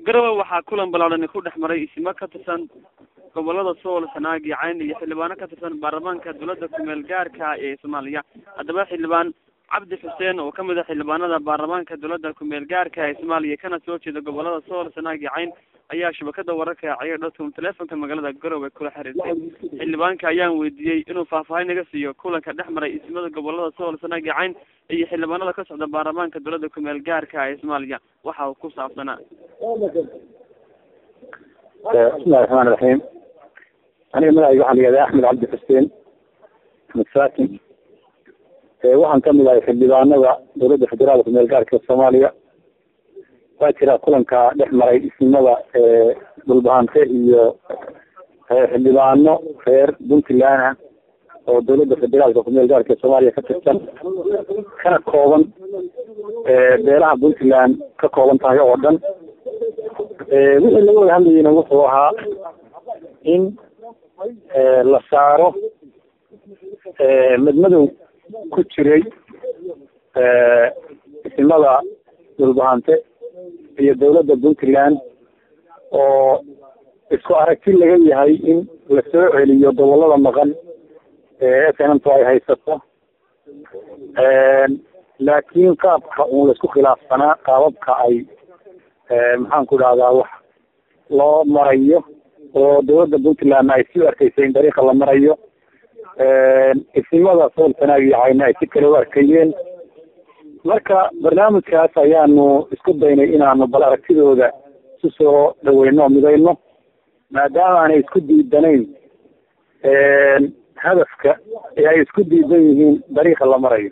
garowe waxaa kulan ballaaran ku dhex maray isimo ka tirsan gobolada sool sanaag iyo cayn iyo xildhibaano ka tirsan baarlamaanka dowladda kumeel gaarka ee soomaaliya haddaba xildhibaan cabdi xuseen oo kamid a xildhibaanada baarlamaanka dowladda kumeel gaarka ee soomaaliya kana soo jeeda gobolada sool sanaag iyo cayn ayaa shabakada wararka ciyaar dotcom telefonka magaalada garowe kula xiriirtay xildhibaanka ayaan weydiiyey inuu faahfaahin naga siiyo kulanka dhex maray ismada gobolada sool sanaag iyo cayn iyo xildhibaanada ka socda baarlamaanka dowladda kumeel gaarka ee soomaaliya waxa uu ku saabsanaa bismillahi raxmaan raxiim aniga magacayga waxaa la yihahdaa axmed cabdi xuseen axmed saakin waxaan kamid ahay xildhibaanada dowladda federaalka kumeel gaarka soomaaliya waa jira kulanka dhex maray isnimada dhulbahante iyo xildhibaano reer puntland ah oo dowladda federaalka kumeel gaarka soomaaliya ka tirsan kana kooban beelaha puntland ka kooban tahay oo dhan wixii laga wada hadlayeyna wuxuu ahaa in la saaro madmadow ku jiray isimada dhulbahante iyo dowladda puntland oo isku aragti laga yahay in la soo celiyo gobolada maqan ee snmtu ay haysato laakiin qaabka uun laisku khilaafsanaa qaababka ay maxaan ku dhahdaa wax loo marayo oo dowladda puntlandna ay si u arkaysay in dariiqa la marayo isimada sool sanaag iyo cayna ay si kale u arkayeen marka barnaamijkaas ayaanu isku daynay inaanu bal aragtidooda isu soo dhaweyno o midayno maadaama aanay isku diidanayn hadafka ee ay isku diidan yihiin dariiqa la marayo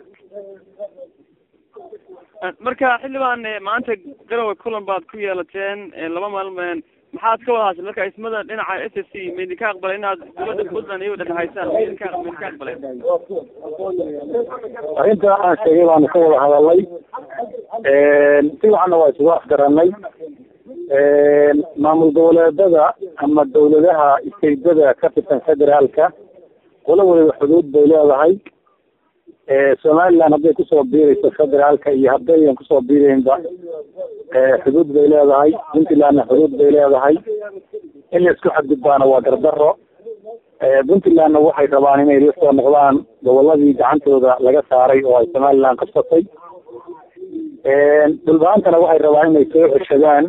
marka xildhibaan maanta garowe kulan baad ku yeelateen laba maalmeen maxaad ka wada hashay marka ismada dhinaca s s c ma idinka aqbalay inaad dowladda puntland iyago dhexhaysaan ma idinka ma idinka aqbaleen arrinta aan sheegay baanu ka wada hadalnay si waxana waa isugu afgaranay maamul goboleedada ama dawladaha isteydada ka tirsan federaalka qola waliba xuduud bay leedahay somaliland hadday kusoo biirayso federaalka iyo haddaydan kusoo biiraynba xuduud bay leedahay puntlandna xuduud bay leedahay in la isku xadgudbaana waa dardaro puntlandna waxay rabaan inay la soo noqdaan goboladii gacantooda laga saaray oo ay somaliland qabsatay dhulbaantana waxay rabaan inay soo ceshadaan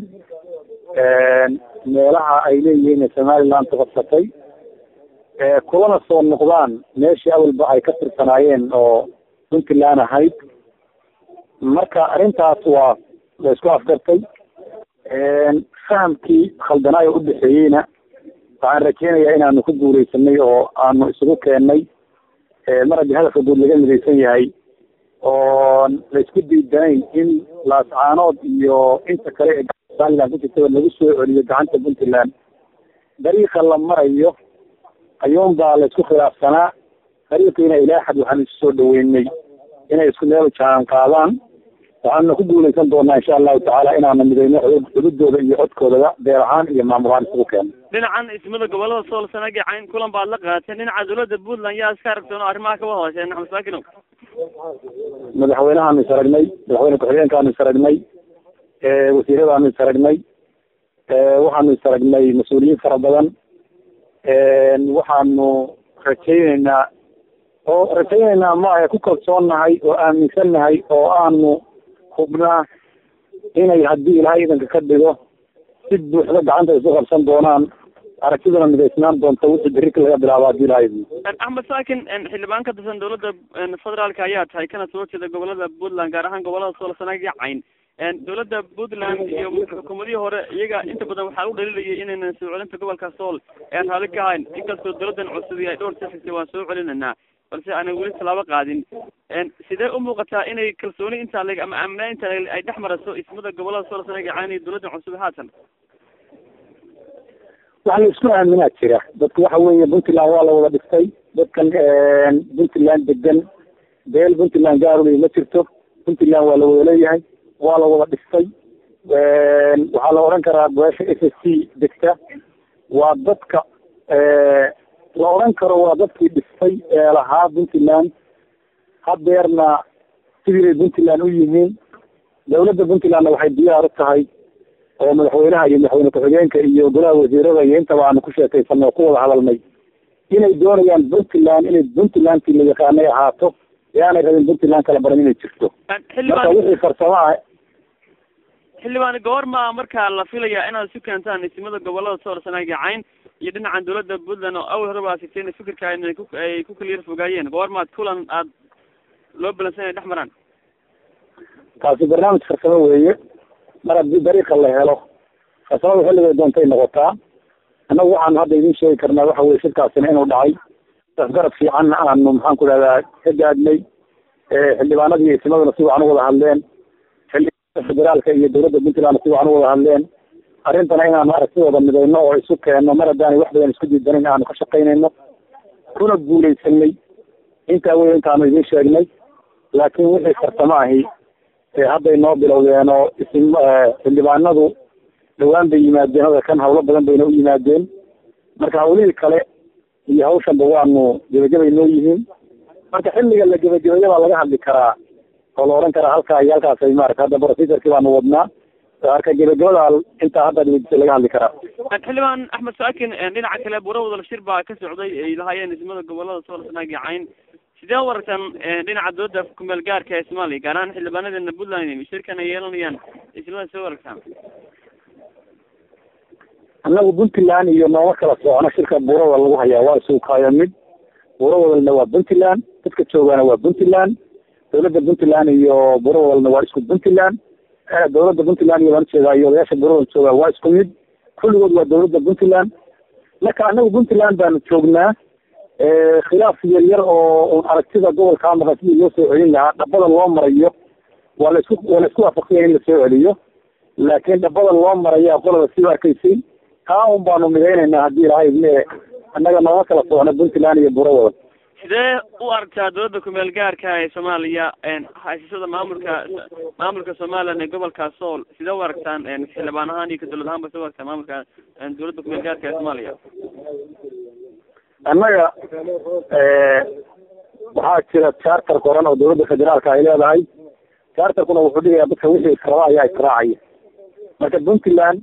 meelaha ay leeyihiin somaliland qabsatay kulana soo noqdaan meeshii awalba ay ka tirsanaayeen oo puntland ahayd marka arrintaas waa la isku afgartay fahamkii khaldanaayo udhexeeyeyna waxaan rajeynayaa inaanu ku guuleysanay oo aanu isugu keennay mar haddii hadafka guud laga midaysan yahay oo la isku diidanayn in laascaanood iyo inta kale ee somaliland ku jirtaba lagu soo celiyo gacanta puntland dariiqa la marayo ayuun baa la isku khilaafsanaa dariiqiina ilaa xad waxaanu isu soo dhaweynay inay isku meel jaan qaadaan waxaanuna ku guuleysan doonaa insha allahu tacaala inaanu midayno xududooda iyo codkoodaba beer ahaan iyo maamul ahaan isugu keeno dhinacan ismada gobolada sool sanaag iyo cayn kulan baad la qaateen dhinaca dowladda puntland yaa iska aragteen oo arrimaha kawada hooseen axmed saakinow madaxweynahaanu is aragnay madaxweyne ku-xigeenkaanu is aragnay wasiiradaanu is aragnay waxaanu is aragnay mas-uuliyiin fara badan waxaanu rajayneynaa oo rajayneynaa maaha ku kalsoonnahay oo aaminsannahay oo aanu hubnaa inay haddii ilaahay idanka ka dhigo si buuxda gacanta isu qabsan doonaan aragtiduna midaysnaan doonta wixii berrika laga bilaabo haddii ilaahay axmed saakin xildhibaan ka tirsan dowladda federaalka ayaa tahay kana soo jeeda gobolada puntland gaar ahaan gobolada sool sanaag iyo cayn dowladda puntland iyo xukuumadihii hore iyaga inta badan waxaa u dhaliilayay inaynan soo celinta gobolka sool ee raalli ka ahayn inkastoo dowladdan cusub ay dhowr sixisay waan soo celinaynaa balse aanay weli tallaabo qaadin sidee u muuqataa inay kalsooni intaa leg ama aaminaa intaa leg ay dhex marayso ismada gobolada sool sanaag iyo cayn iyo dowladdan cusub haatan waxa la isku aaminaa jira dadku waxa weeye puntland waa la wada dhistay dadkan puntland degan beel puntland gaarulay ma jirto puntland waa la wada leeyahay waa la wada dhistay waxaa la odhan karaa beesha s s c degta waa dadka la odhan karo waa dadkii dhistay ee lahaa puntland hadeerna sidii bay puntland u yihiin dawladda puntlandna waxay diyaar u tahay oo madaxweynaha iyo madaxweyne ku-xigeenka iyo golaha wasiirada iyo intaba aanu ku sheekaysanay oo ku wada hadalnay inay doonayaan puntland inay puntlandkii la yaqaanay ahaato ee aanay rabin puntland kala baran inay jirto marka wixii farsamo ah xildhibaan goorma markaa la filayaa inaad isu keentaan isimada gobolada sool sanaag iyo cayn iyo dhinacan dawladda puntland oo awal horeba sigteen fikirka inay ku ay ku kala yar fogaayeen goormaad kulan aad loo balansan inay dhex maraan taasi barnaamij farsamo weeye mar haddii dariiqa la helo farsamada xilligay doontay noqotaa annagu waxaanu hadda idin sheegi karnaa waxa weye shirkaasina inuu dhacay garab fiican aanu maxaan ku dhahdaa ka gaadhnay xildhibaanadii iyo isimaduna si wacan u wada hadleen xildhibaanada federaalka iyo dawladda puntland si wacan u wada hadleen arrintana inaanu aragtidooda midayno oo isu keenno mar haddaanay wax badan isku diidanin aanu ka shaqaynayno kuna guulaysanay intaa wey intaanu idin sheegnay laakiin wixii farsamo ahi hadday noo bilowdeen oo isim xildhibaanadu dhawaan bay yimaadeen hada kan hawlo badan bayna u yimaadeen marka hawlihii kale iyo hawshanba waanu gebagabay noo yihiin marka xilliga la gebagabeeya baa laga hadli karaa oo la oran karaa halkaa iyo halkaasay maarata hadda procedurkii baanu wadnaa marka gebagabada intaa hadda dhigdisa laga hadli karaa xildhibaan axmed saakin dhinaca kale bura wadal shir baa ka socday ay lahaayeen ismada gobolada sool sanaag iyo cayn sidee u aragtaan dhinaca dooda kumeel gaarka ee soomaaliya gaar ahaan xildhibaanadeena puntland shirkan ay yeelanayaan ismada sidee u aragtaan annagu puntland iyo nooma kala socno shirka buurawal lagu hayaa waa isuukaayo mid buurawalna waa puntland dadka joogaana waa puntland dawladda puntland iyo buurawalna waa isku puntland dawladda puntland iyo baan ujeedaa iyo odayaasha buurawal joogaa waa isku mid kulligood waa dawladda puntland marka annagu puntland baanu joognaa khilaaf yar yar oo aragtida gobolkaa maqan sidii loo soo celin lahaa dhabada loo marayo waa la isku waa la isku waafaqsanya in lasoo celiyo laakiin dhabada loo maraya qolada sida arkaysay taa un baanu midaynaynaa haddii ilahay idme annaga nooma kala socno puntland iyo burawada sidee u aragtaa dawladda kumeel gaarka ee soomaaliya haysashada maamulka maamulka somalilan ee gobolka sool sidee u aragtaan xildhibaan ahaan iyo ka dawlad ahaan ba sidee u aragtaa maamulka dawladda kumeel gaarka ee soomaaliya annaga waxaa jira charter qoran oo dawladda federaalka ay leedahay charterkuna wuxuu dhigayaa dadka wixii israba ayaa israacaya marka puntland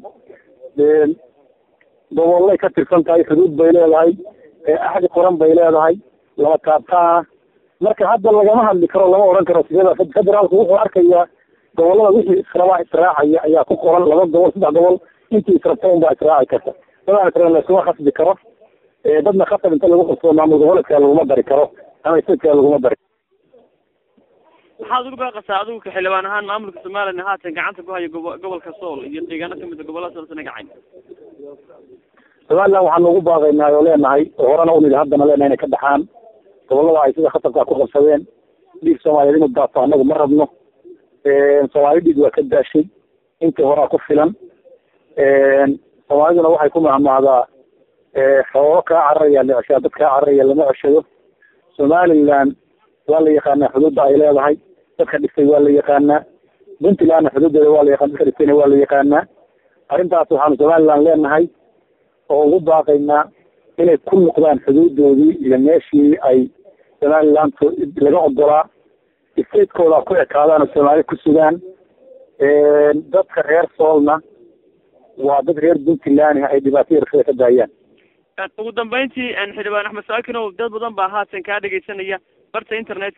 gobolay ka tirsan tahay xuduud bay leedahay axdi qoran bay leedahay laba taabtaana marka hadda lagama hadli karo lama oran karo sidada federaalku wuxuu arkayaa gobolada wixii israbaa israacaya ayaa ku qoran laba gobol saddex gobol intii israbta un baa israaci karta dadaan israel laysuma khasbi karo dadna khasab inta lagu qabsado maamul goboleedka laguma dari karo ama isadka laguma dari maxaad ugu baaqasaa adigu ka xildhibaan ahaan maamulka somalilan haatan gacanta ku haya gobo gobolka sool iyo deegaano kamid a gobolada sool sana gacayn somaliland waxaanu ugu baaqaynaa oo leenahay oo horena unidi haddana leenahay inay ka baxaan gobolada ay sida khatarkaa ku qabsadeen dhiig soomaaliyeed inuu daato annagu ma rabno soomaali dhiig waa ka daashay intii horaa ku filan soomaaliduna waxay ku mahmahdaa xoolo kaa cararaya la ceshaa dad kaa cararaya lama ceshado somaliland waa la yaqaanaa xuduudda ay leedahay dadka dhistay waa la yaqaanaa puntlandna xuduuddeeda waa la yaqaan dadka dhistayna waa la yaqaanaa arrintaas waxaanu somaliland leenahay oo ugu baaqaynaa inay ku noqdaan xuduudoodii iyo meeshii ay somaliland laga ogolaa stateskooda ku ekaadaan oo soomaali ku sugaan dadka reer soolna waa dad reer puntland ay dhibaato yarkada ka daayaan ugu dambeyntii xildhibaan axmed saakinow dad badan baa haatan kaa dhegeysanaya barta internet